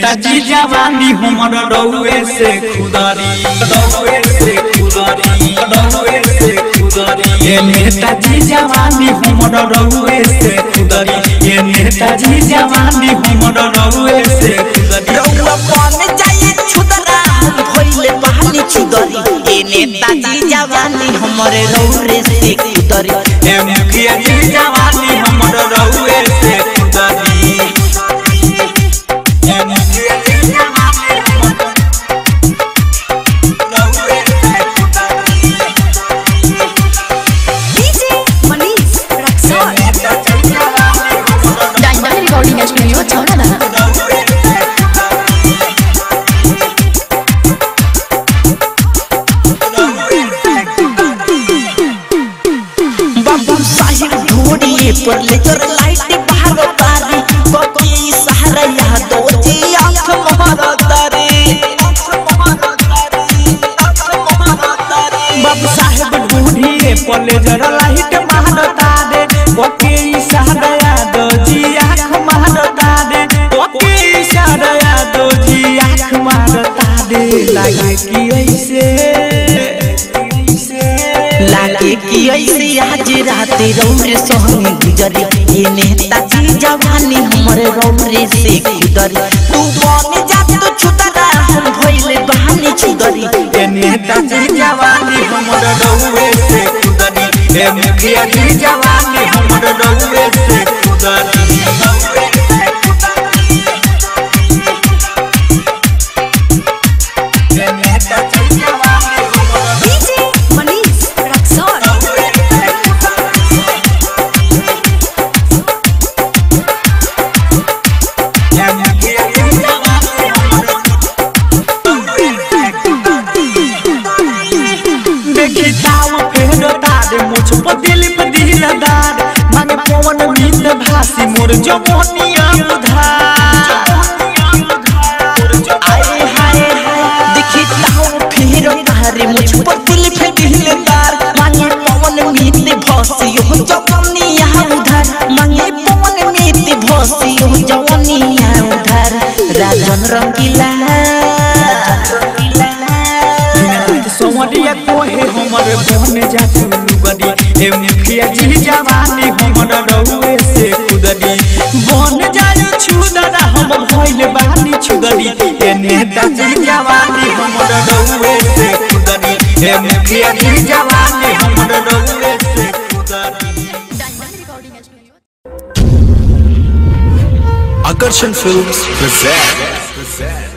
नेताजी जवानी हमर रउए से खुदारी रउए से खुदारी रउए से खुदारी ये नेताजी जवानी हमर रउए से खुदारी ये नेताजी जवानी हमर रउए से खुदारी रउआ बन जाए छुदरा हम भइले बहानी छुदरी ए नेताजी जवानी हमरे रौरे से कुदरी ए मुखिया जी जवानी हमर रउए से खुदारी ए मुखिया जी जवानी हमर रउए से खुदारी DJ Manish Raxaul diamond recording studio छौड़ा बाबू साहिब ढोड़िए पर लेकर लाइट बाहर तारी बकी सहारा यादो जी आंख मारा तारी बाबू साहेब ढूंढिए पले जरा लाइट मारता दे ओके इशारा दो जी आंख मारता दे ओके इशारा दो जी आंख मारता दे लागे कि ऐसे लागे कि ऐसे आज रात रौरे सोहनी गुजरी ये नेताजी जवानी हमरे रौरे से गुजरी तू बन जा तो छुदरा हम भइले बहानी छुदरी ए नेताजी जवानी हमर रउए से खुदरी ए मुखिया जी जवानी हमर रउए से खुदरी ए नेताजी जवानी हमर डीजे मनीष रक्सौल देखी दाव फेरो तारे मुझ पर दिल पे दिल दार माने पवन मीत भासी मोर जवानिया उधार आए हाय हाय दिखी ताऊ फिर तारे मुझ पर दिल पे दिलदार मांगे पवन मीत भसी हो जवानी यहाँ उधार मांगे पवन मीत भसी हो जवानी यहाँ उधार राजन रंगीला सोमरिया कोहे हमर बन जातु लुगडी ए मुखिया जी जवानी हमर रउए से खुदरी बन जाय छुदरा हम भइल बानी छुदरी ए नेता जी जवानी हमर रउए से खुदरी ए मुखिया जी जवानी हमर रउए से खुदरी diamond recording studio Akarshan Films present